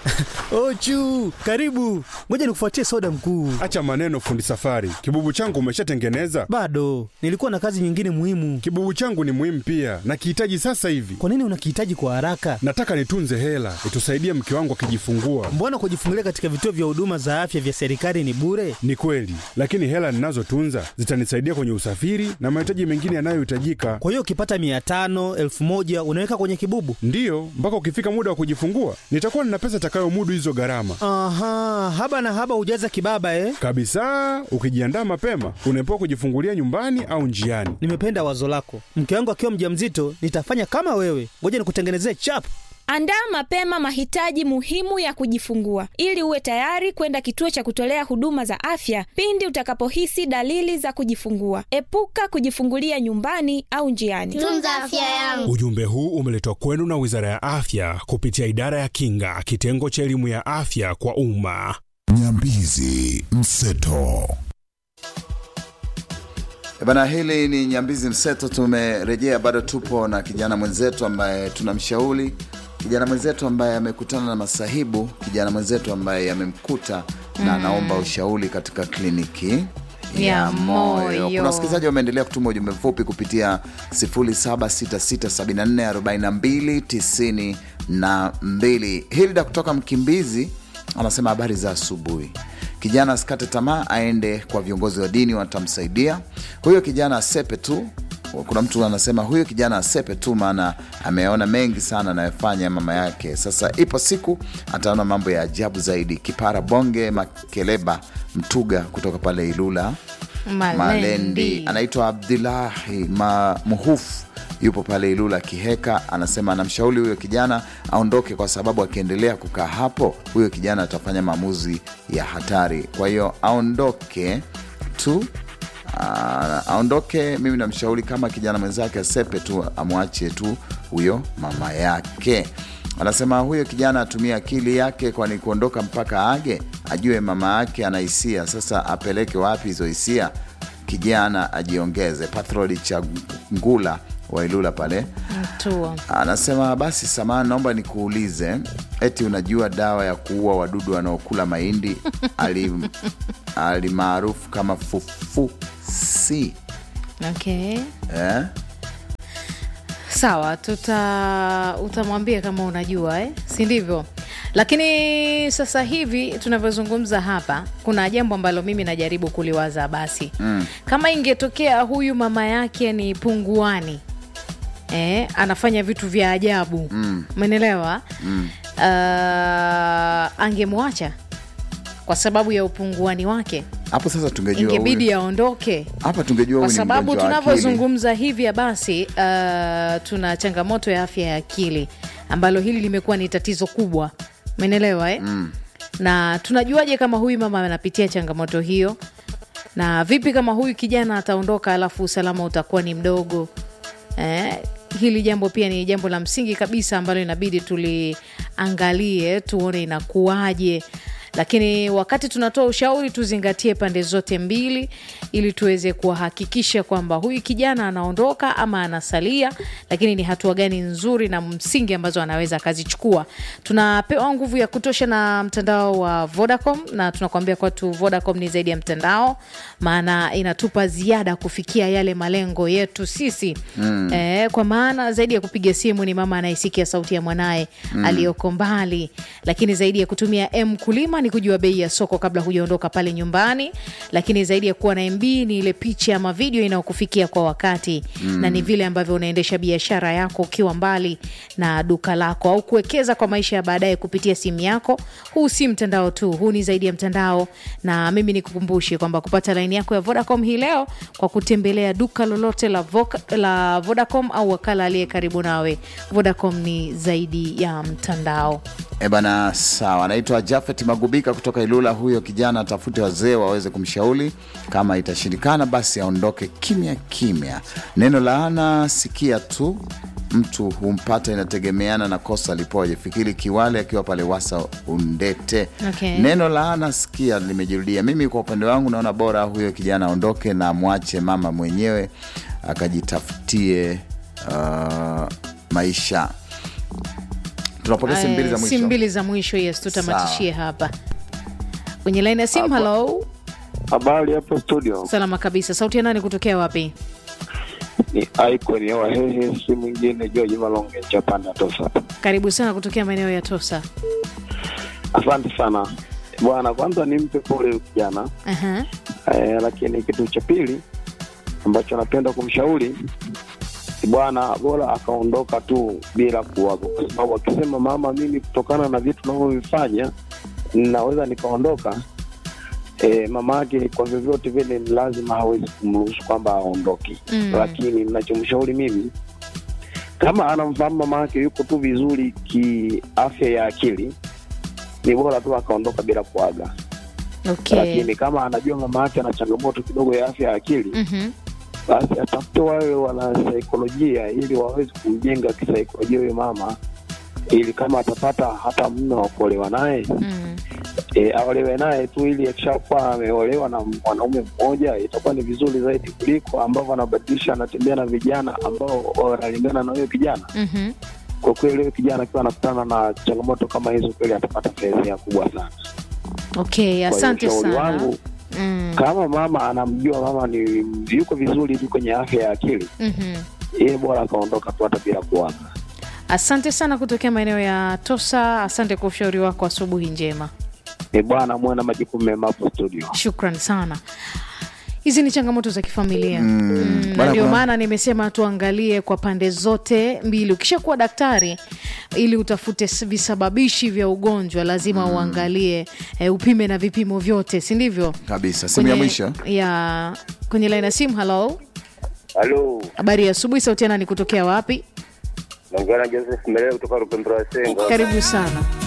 Ochu, karibu. Ngoja nikufuatie soda mkuu. Acha maneno, fundi safari. Kibubu changu umeshatengeneza? Bado nilikuwa na kazi nyingine muhimu. Kibubu changu ni muhimu pia, nakihitaji sasa hivi. Kwa nini unakihitaji kwa haraka? Nataka nitunze hela itusaidie mke wangu akijifungua. Mbona kujifungulia katika vituo vya huduma za afya vya serikali ni bure? Ni kweli, lakini hela ninazotunza zitanisaidia kwenye usafiri na mahitaji mengine yanayohitajika. Kwa hiyo ukipata mia tano elfu moja unaweka kwenye kibubu? Ndiyo, mpaka ukifika muda wa kujifungua nitakuwa nina pesa itakayomudu hizo gharama Aha, haba na haba hujaza kibaba eh? kabisa. Ukijiandaa mapema, unaepuka kujifungulia nyumbani au njiani. Nimependa wazo lako. Mke wangu akiwa mjamzito nitafanya kama wewe. Ngoja nikutengenezee chap. Andaa mapema mahitaji muhimu ya kujifungua ili uwe tayari kwenda kituo cha kutolea huduma za afya pindi utakapohisi dalili za kujifungua. Epuka kujifungulia nyumbani au njiani. Tunza afya yangu. Ujumbe huu umeletwa kwenu na Wizara ya Afya kupitia Idara ya Kinga, kitengo cha elimu ya afya kwa umma. Nyambizi Mseto. E Bana, hili ni Nyambizi Mseto. Tumerejea, bado tupo na kijana mwenzetu ambaye tunamshauri, kijana mwenzetu ambaye amekutana na masahibu, kijana mwenzetu ambaye amemkuta na anaomba ushauri katika kliniki Ya moyo. Kuna wasikilizaji wameendelea kutuma ujumbe mfupi kupitia 0766744292. Hilda kutoka Mkimbizi anasema habari za asubuhi. Kijana asikate tamaa, aende kwa viongozi wa dini, watamsaidia huyo kijana, asepe tu. Kuna mtu anasema huyo kijana asepe tu, maana ameona mengi sana anayofanya mama yake. Sasa ipo siku ataona mambo ya ajabu zaidi. Kipara Bonge Makeleba Mtuga kutoka pale Ilula Malendi. Malendi, anaitwa Abdulahi Ma- Muhufu yupo pale Ilula Kiheka, anasema anamshauri huyo kijana aondoke, kwa sababu akiendelea kukaa hapo huyo kijana atafanya maamuzi ya hatari. Kwa hiyo aondoke tu, aa, aondoke. Mimi namshauri kama kijana mwenzake asepe tu, amwache tu huyo mama yake. Anasema huyo kijana atumie akili yake, kwani kuondoka mpaka age ajue mama yake ana hisia. Sasa apeleke wapi hizo hisia? Kijana ajiongeze. Pathroli cha Ngula wa Ilula pale Mtua. anasema basi, samahani, naomba nikuulize, eti unajua dawa ya kuua wadudu wanaokula mahindi ali alimaarufu kama fufusi Okay. eh? Sawa, tuta utamwambia kama unajua eh? si ndivyo? Lakini sasa hivi tunavyozungumza hapa, kuna jambo ambalo mimi najaribu kuliwaza. Basi mm. kama ingetokea huyu mama yake ni punguani eh, anafanya vitu vya ajabu umeelewa? mm. uh, angemwacha kwa sababu ya upunguani wake, Hapo sasa tungejua ingebidi huyu- aondoke hapa tungejua kwa huyu ni sababu mgonjwa wa akili. tunavyozungumza hivya basi, uh, tuna changamoto ya afya ya akili ambalo hili limekuwa ni tatizo kubwa, umeelewa eh? mm. na tunajuaje kama huyu mama anapitia changamoto hiyo, na vipi kama huyu kijana ataondoka alafu usalama utakuwa ni mdogo eh? Hili jambo pia ni jambo la msingi kabisa ambalo inabidi tuliangalie, tuone inakuwaje lakini wakati tunatoa ushauri tuzingatie pande zote mbili ili tuweze kuhakikisha kwamba huyu kijana anaondoka ama anasalia, lakini ni hatua gani nzuri na msingi ambazo anaweza akazichukua. Tunapewa nguvu ya kutosha na mtandao wa Vodacom, na tunakuambia kwa tu Vodacom ni zaidi ya mtandao, maana inatupa ziada kufikia yale malengo yetu sisi mm. eh, kwa maana zaidi ya kupiga simu ni mama anayesikia sauti ya mwanaye mm. aliyoko mbali, lakini zaidi ya kutumia M kulima ni kujua bei ya soko kabla hujaondoka pale nyumbani, lakini zaidi ya kuwa na MB ni ile picha ama video inayokufikia kwa wakati mm. na ni vile ambavyo unaendesha biashara yako ukiwa mbali na duka lako au kuwekeza kwa maisha ya baadaye kupitia simu yako. Huu si mtandao tu, huu ni zaidi ya mtandao, na mimi nikukumbushe kwamba kupata laini yako ya Vodacom hii leo kwa kutembelea duka lolote la, Voca, la Vodacom au wakala aliye karibu nawe. Vodacom ni zaidi ya mtandao. E bana, sawa. Anaitwa Jafet Magubika kutoka Ilula. Huyo kijana atafute wazee waweze kumshauri, kama itashindikana basi aondoke kimya kimya. Neno laana sikia tu mtu humpata, inategemeana na kosa lipoje. Fikiri Kiwale akiwa pale Wasa Undete. Okay. Neno laana sikia limejirudia. Mimi kwa upande wangu naona bora huyo kijana aondoke na amwache mama mwenyewe akajitafutie uh, maisha tunapokea simu mbili za Eh, mwisho simu mbili za mwisho yes tutamatishie hapa kwenye laini ya simu halo Habari hapo studio, salama kabisa sauti ya nani kutokea wapi ni Icon ya Wahehe, si mwingine George Malonge Chapanda Tosa. karibu sana kutokea maeneo ya tosa Asante sana bwana, kwanza nimpe pole huyu kijana Aha. eh, lakini kitu cha pili ambacho napenda kumshauri bwana, bora akaondoka tu bila kuwaga, kwa sababu akisema mama, mimi kutokana na vitu navyovifanya naweza nikaondoka E, mama yake kwa vyovyote vile ni lazima hawezi kumruhusu kwamba aondoke Mm. lakini ninachomshauri mimi kama anamfahamu mama yake yuko tu vizuri kiafya ya akili ni bora tu akaondoka bila kuaga okay lakini kama anajua mama yake ana changamoto kidogo ya afya ya akili Mhm. basi atafute wale wana saikolojia ili waweze kumjenga kisaikolojia huyo mama ili kama atapata hata mume wa kuolewa naye Mm. e, aolewe naye tu ili akishakuwa ameolewa na mwanaume mmoja itakuwa ni vizuri zaidi kuliko ambavyo anabadilisha anatembea na vijana ambao wanalingana na huyo kijana Mhm. kwa kweli huyo kijana akiwa anakutana na changamoto kama hizo kweli atapata fedhea kubwa sana okay Kwa hiyo asante ushauri sana wangu Mm. kama mama anamjua mama ni yuko vizuri tu kwenye afya ya akili Mhm. yeye bora akaondoka tu hata bila kuaga asante sana kutokea maeneo ya tosa asante kwa ushauri wako asubuhi njema ni bwana muwe na majukumu mema hapo studio shukran sana hizi ni changamoto za kifamilia mm, na Bana, ndio kuna- maana nimesema tuangalie kwa pande zote mbili ukishakuwa daktari ili utafute s- visababishi vya ugonjwa lazima uangalie e, upime na vipimo vyote si ndivyo kabisa simu ya mwisho ya kwenye laini ya simu halo Halo, habari ya asubuhi sauti ya nani kutokea wapi naongea na Joseph Meleo kutoka Rupembura Senga. karibu sana